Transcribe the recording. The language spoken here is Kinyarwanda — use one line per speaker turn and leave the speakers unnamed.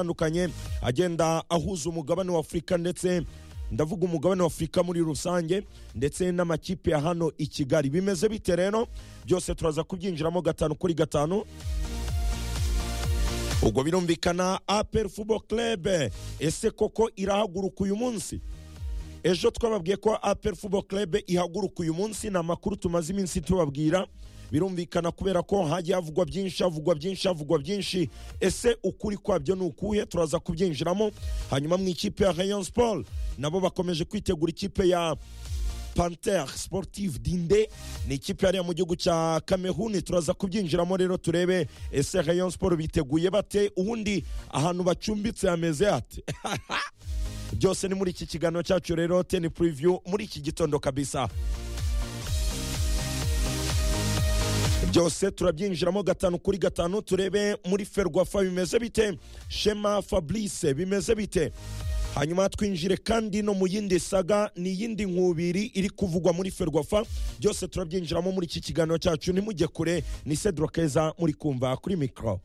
atandukanye agenda ahuza umugabane wa afurika ndetse ndavuga umugabane wa afurika muri rusange ndetse n'amakipe ya hano i kigali bimeze bite rero byose turaza kubyinjiramo gatanu kuri gatanu ubwo birumvikana apel fubo club ese koko irahaguruka uyu munsi ejo twababwiye ko apel fubo club ihaguruka uyu munsi ni amakuru tumaze iminsi tubabwira birumvikana kubera ko hagiye havugwa byinshi havugwa byinshi havugwa byinshi ese ukuri kwabyo ni ukuhe turaza kubyinjiramo hanyuma mu ikipe ya rayon sport nabo bakomeje kwitegura ikipe ya panter sportive dinde ni ikipe yariya mu gihugu cya kamehuni turaza kubyinjiramo rero turebe ese rayon sport biteguye bate ubundi ahantu bacumbitse hameze hate byose ni muri iki kiganiro cyacu rero teni preview muri iki gitondo kabisa byose turabyinjiramo gatanu kuri gatanu turebe muri ferwafa bimeze bite shema fabrice bimeze bite hanyuma twinjire kandi no mu yindi saga ni iyindi nkubiri iri kuvugwa muri ferwafa byose turabyinjiramo muri iki kiganiro cyacu ntimujye kure ni sedro keza muri kumva kuri mikoro